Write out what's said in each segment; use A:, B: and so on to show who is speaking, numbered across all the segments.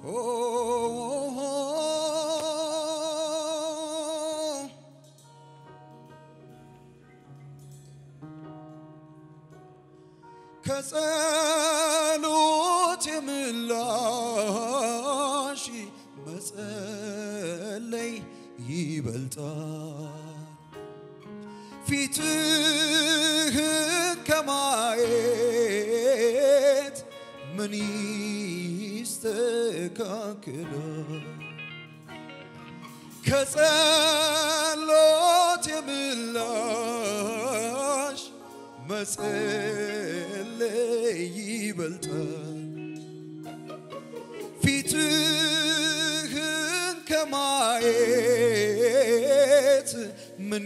A: ከጸሎት የምላሽ መጸለይ ይበልጣል። ፊትህን ከማየት ምን ይስተካከላል? ከጸሎት የምላሽ መጸለይ ይበልጣል። ፊትህን ከማየት ምን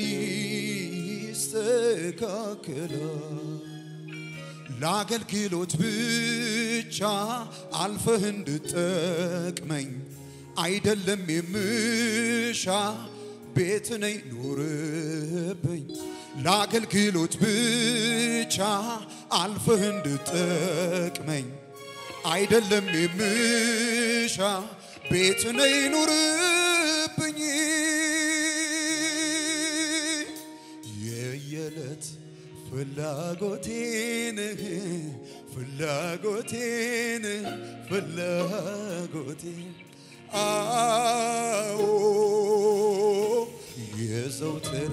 A: ይስተካከላል? ለአገልግሎት ብቻ አልፈህ እንድጠቅመኝ አይደለም የምሻ ቤት ነኝ ኑርብኝ ለአገልግሎት ብቻ አልፈህ እንድጠቅመኝ አይደለም የምሻ ቤት ነኝ ኑርብኝ የየዕለት ፍላጎቴን ፍላጎቴን ፍላጎቴን አዎ የዘውትር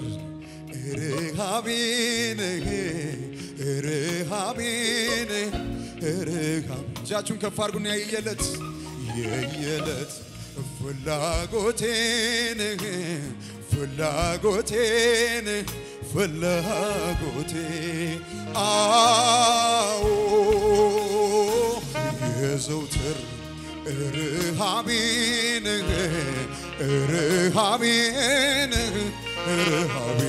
A: ርሃቤን ርሃቤን ርሃብ እጃችሁን ከፍ አድርጉና የየዕለት የየዕለት ፍላጎቴን ፍላጎቴን ፍላጎቴ አዎ የዘውትር ርሃቤን ርሃቤን ርሃቤ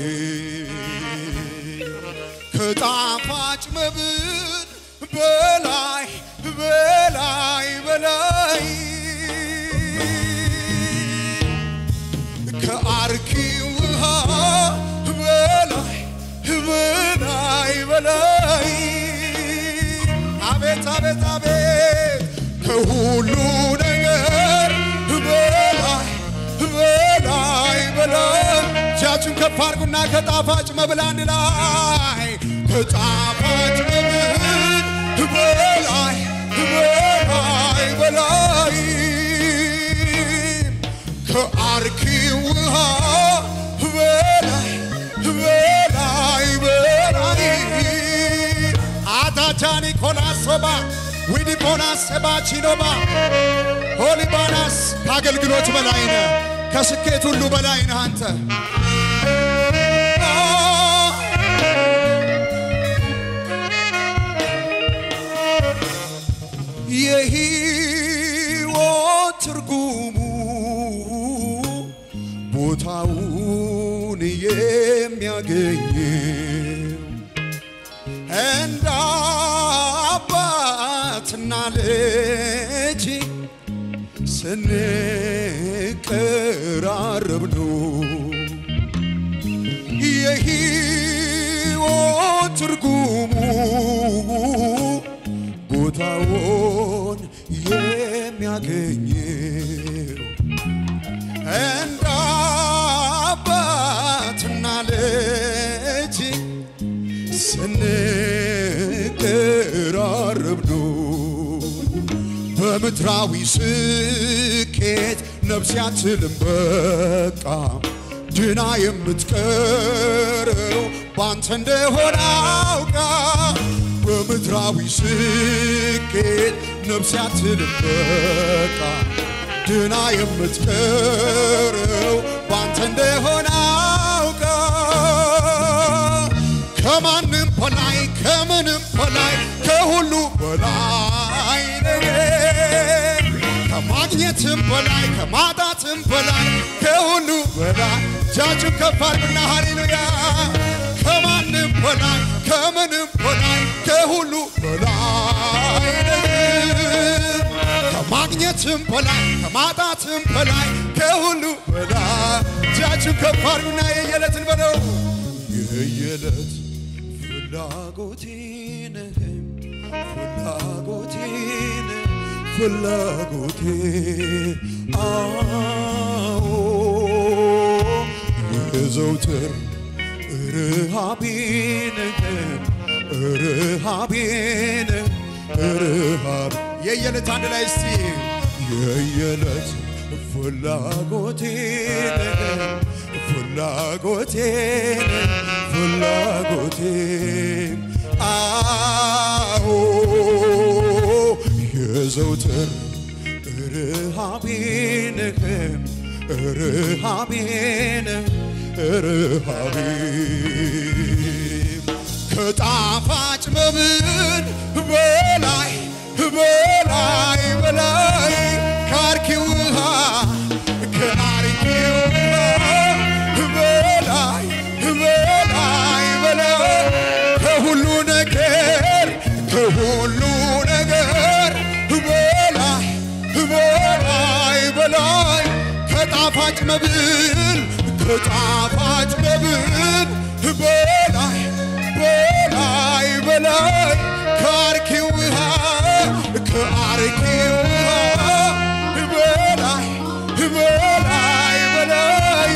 A: ከጣፋጭ መብል በላይ በላይ በላይ ከአርኪ ውሃ በላይ በላይ በላይ አቤት አቤት አቤት ከሁሉ ነገር በላይ በላይ በላይ እጃችሁን ከፍ አድርጉና ከጣፋጭ መብል አንድ ላይ ከጣፋጭ መብል በላይ በላይ በላይ ከአርኪ ውሃ በላይ በላይ በላይ አታቻኒ ኮላሶባ ዊዲፖናስ ሰባቺኖባ ሆሊባናስ ከአገልግሎት በላይ ነህ፣ ከስኬት ሁሉ በላይ ነህ አንተ። የሕይወት ትርጉሙ ቦታውን የሚያገኘው እንደ አባትና ልጅ ስንቀራረብ ነው። የሕይወት ትርጉሙ ቦታውን የሚያገኘው እንደ አባትና ልጅ ስንቀራረብ ነው። በምድራዊ ስኬት ነፍስ አትልም በቃ ድና የምትቀረው ባንተ እንደሆነ አውቃ በምድራዊ ስኬት ነፍስ አትልም በቃ ድና የምትቀረው ባንተ እንደሆነ አውቃ ከማንም በላይ ከምንም በላይ ከሁሉ በላይ ነህ። ከማግኘትም በላይ ከማጣትም በላይ ከሁሉ በላይ እጃችሁን ከፍ አድርጉና ሃሌሉያ ከማንም በላይ ከምንም በላይ ከሁሉ በላይ ነህ። ከማግኘትም በላይ ከማጣትም በላይ ከሁሉ በላይ እጃችሁን ከፍ አድርጉና የየዕለትን በለው የየዕለት ፍላጎቴን ፍላጎቴን ፍላጎቴ አዎ የዘውትር ርሃቤን ርሃቤን ርሃብ የየዕለት አንድ ላይ እስቲ የየዕለት ፍላጎቴን ፍላጎቴን ፍላጎቴን አዎ የዘውትር ርሃቤን ርሃቤን ርሃቤን ከጣፋጭ መብል በላይ በላይ በላይ ከአርኪ ውሃ ከአርኪ ውሃ በላይ በላይ በላይ ከሁሉ ነገር ከሁሉ ነገር በላይ በላይ በላይ ከጣፋጭ መብል ከጣፋጭ መብል በላይ በላይ በላይ ከአርኪ ውሃ ከአርኪ ውሃ በላይ በላይ በላይ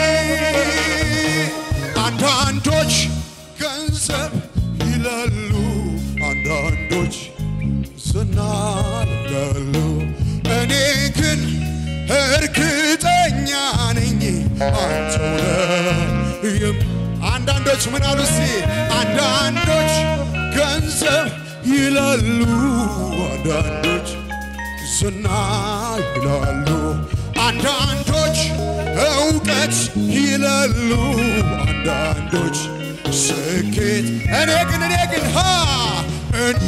A: አንዳንዶች ገንዘብ ይላሉ፣ አንዳንዶች ዝና ይላሉ። እኔ ግን እርግጠኛ ነኝ አንተው ነህ የም- አንዳንዶች ምን አሉ እስቲ አንዳንዶች ገንዘብ ይላሉ፣ አንዳንዶች ዝና ይላሉ፣ አንዳንዶች እውቀት ይላሉ፣ አንዳንዶች ስኬት። እኔ ግን እኔ ግን ሃ እን-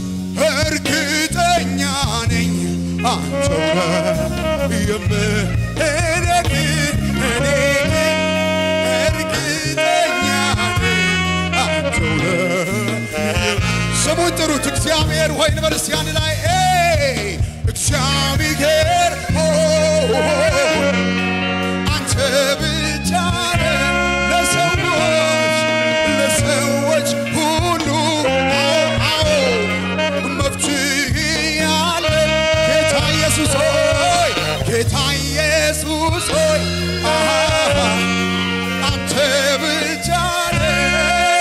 A: እርግጠኛ ነኝ አንተው ነህ የምህ እኔ ግን እኔ ግን እርግጠኛ ነኝ አንተው ነህ ስሙን ጥሩት። እግዚአብሔር ሆይ እንበል እስቲ አንድ ላይ ኤይ እግዚአብሔር ሆይ አንተ ብቻ ነህ ለሰዎች ለሰዎች ሁሉ አዎ መፍትሄ ያለ ጌታ ኢየሱስ ሆይ ጌታ ኢየሱስ ሆይ አሃ አንተ ብቻ ነህ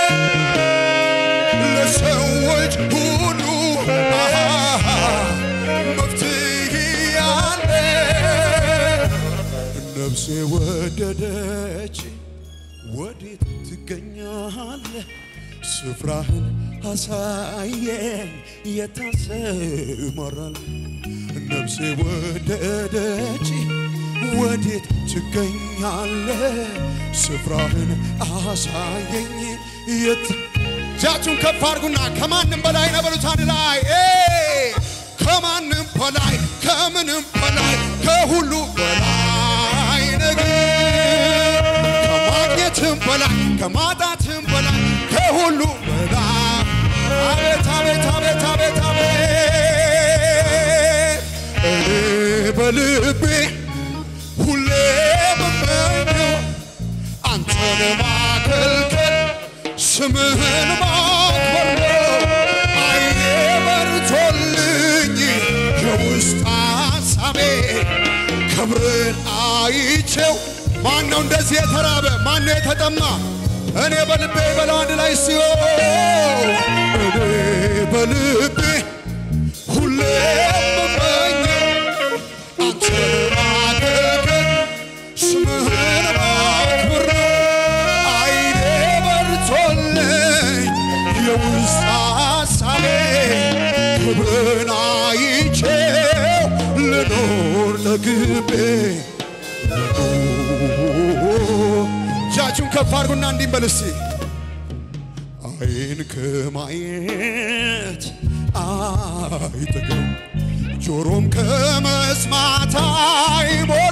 A: ለሰዎች ሁሉ አሃ መፍትሄ ያለ ነፍሴ ወደደች ወዴት ትገኛለህ? ስፍራህን አሳየኝ የታሰማራል ነፍሴ ወደደች ወዴት ትገኛለህ? ስፍራህን አሳየኝ የት እጃችሁን ከፍ አድርጉና ከማንም በላይ ነው በሉት አንድ ላይ ኤይ! ከማንም በላይ ከምንም በላይ ከሁሉ በላይ ነገር ከማግኘትም በላይ ከማጣትም በላይ ከሁሉ በላይ አቤት አቤት አቤት አቤት አቤት እኔ በልቤ ሁሌ የምመኘው አንተን ማገልገል ስምህን ማክበር ነው። አይኔ በርቶልኝ የውስጥ ሐሳቤ ክብርን አይቼው ማን ነው እንደዚህ የተራበ? ማን ነው የተጠማ? እኔ በልቤ በለው አንድ ላይ ሲሆን እኔ በልቤ ሁሌ የምመኘው አንተን ማገልገል ስምህን ማክበር ነው። አይኔ በርቶልኝ የውስጥ ሐሳቤ ክብርን አይቼው ልኖር ለግቤ እጃችሁን ከፍ አድርጉና እንዲህ በል እስቲ አይን ከማየት አይጠግብም ጆሮም ከመስማት አይሞላ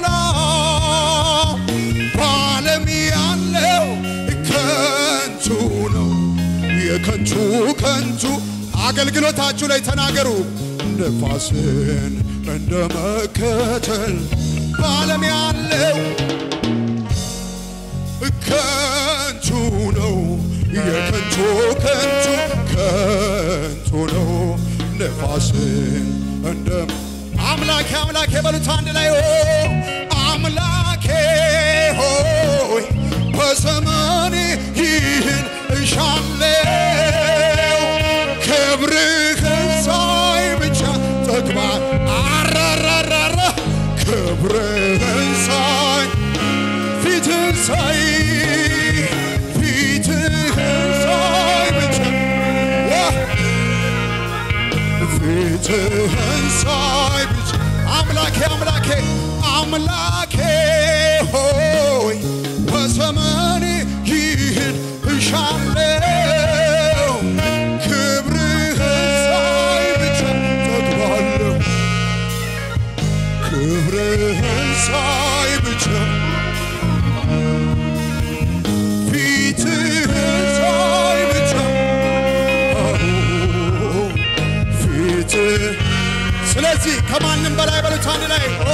A: በዓለም ያለው ከንቱ ነው የከንቱ ከንቱ አገልግሎታችሁ ላይ ተናገሩ ነፋስን እንደ መከተል በዓለም ያለው ከንቱ ነው የከንቱ ከንቱ ከንቱ ነው ነፋስን እንደ በሉት አንድ ላይ ኦ አምላኬ ሆይ በዘመኔ ይህን እሻለው ክብርህን ሳይ ብቻ ጠግባ አራራራራ ክብርህን ሳይ ፊትህን ሳይ ፊትህን ሳይ ብቻ ዋ ፊትህን ሳይ ብቻ አምላኬ አምላኬ አምላኬ ሆይ በዘመኔ ይህን እሻለው ክብርህን ሳይ ብቻ ጠግባለሁ ክብርህን ሳይ ብቻ ፊትህን ሳይ ብቻ ፊትህ ስለዚህ ከማንም በላይ በሉት አንድ ላይ ኦ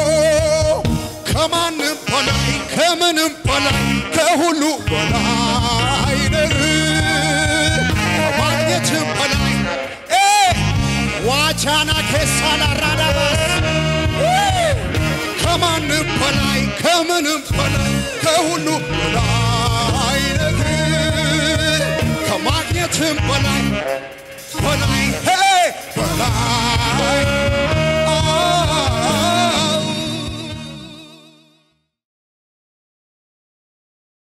A: ከማንም በላይ ከምንም በላይ ከሁሉ በላይ ነህ ከማግኘትም በላይ እ ዋቻና ኬሳላ ራዳባስ ከማንም በላይ ከምንም በላይ ከሁሉ በላይ ነህ ከማግኘትም በላይ በላይ ሄ በላይ